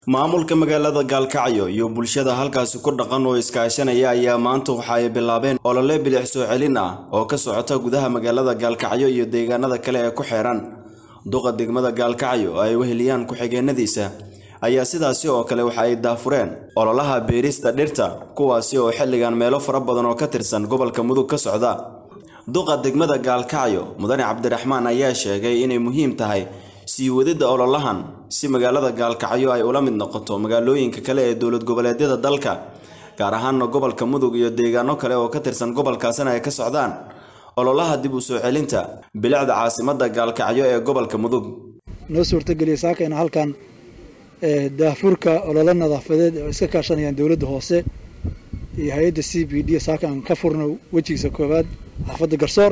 maamulka magaalada gaalkacyo iyo bulshada halkaasi ku dhaqan oo iskaashanaya ayaa maanta waxa ay bilaabeen olole bilix soo celin ah oo ka socota gudaha magaalada gaalkacyo iyo deegaanada kale ee ku xeeran duqa degmada gaalkacyo oo ay weheliyaan ku-xigeenadiisa ayaa sidaasi oo kale waxa ay daafureen ololaha beerista dhirta kuwaasi oo xilligan meelo fara badan oo ka tirsan gobolka mudug ka socda duqa degmada gaalkacyo mudane cabdiraxmaan ayaa sheegay inay muhiim tahay sii wadidda ololahan si magaalada gaalkacyo ay ula mid noqoto magaalooyinka kale ee dowlad goboleedyada dalka gaar ahaana gobolka mudug iyo deegaano kale oo ka tirsan gobolkaasina ay ka socdaan ololaha dib u soo celinta bilicda caasimada gaalkacyo ee gobolka mudug noo suurtageliya saakayna halkan daafurka ololo nadaafadeed oo iska kaashanayaan dowladda hoose iyo hay-adda c b d saakan ka furno wejigiisa koowaad xaafadda garsoor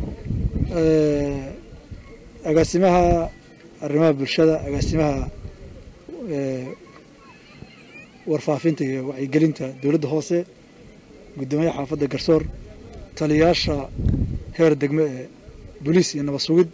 agaasimaha arrimaha bulshada agaasimaha warfaafinta iyo wacyigelinta dowladda hoose guddoomiyaha xaafadda garsoor taliyaasha heer degme ee boliis iyo nabad sugid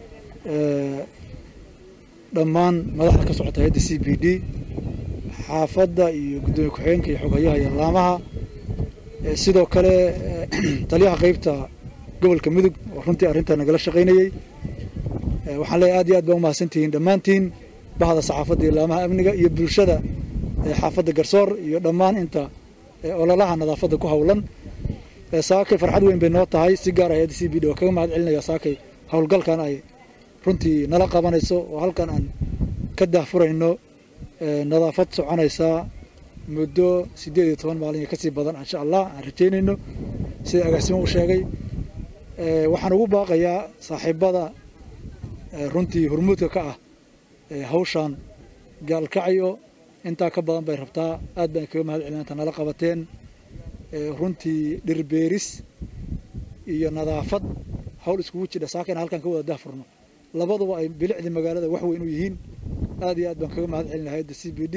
dhammaan madaxda ka socota hay-adda c b d xaafadda iyo guddoomiye ku-xigeenka iyo xoghayaha iyo laamaha sidoo kale taliyaha qeybta gobolka mudug oo runtii arrintaa nagala shaqaynayey waxaan leeyahy aad iyo aad baa umahadsantihiin dhammaantiin bahda saxaafadda iyo laamaha amniga iyo bulshada xaafadda garsoor iyo dhammaan inta ololaha nadaafadda ku howlan saakay farxad weyn bay noo tahay si gaar hay-adda c b d waa kaga mahad celinaya saakay howlgalkan ay runtii nala qabanayso oo halkan aan ka daahfurayno nadaafad soconaysaa muddo siddeed iyo toban maalin iyo kasii badan insha allah aan rajeynayno sida agaasimo u sheegay waxaan ugu baaqayaa saaxiibada runtii hormuudka ka ah hawshan gaalkacyo intaa ka badan bay rabtaa aad baan kaga mahad celina inta nala qabateen runtii dhirbeeris iyo nadaafad hawl iskugu jidha saakayna halkan ka wada daahfurno labaduba ay bilicdii magaalada wax weyn u yihiin aad iyo aad baan kaga mahad celina hay-adda c b d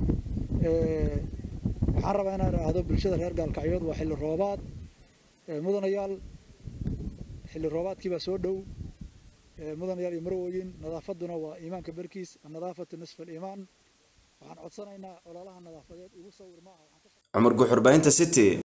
waxaan rabaa inaan idhaahdo bulshada reer gaalkacyood waa xilli roobaad mudanayaal xilli roobaadkii baa soo dhow mudanayaal iyo marwooyin nadaafadduna waa iimaanka barkiis annadaafatu nisfa aliimaan waxaan codsanaynaa ololaha nadaafadeed igu sawir maaha cumar guxurbaynta city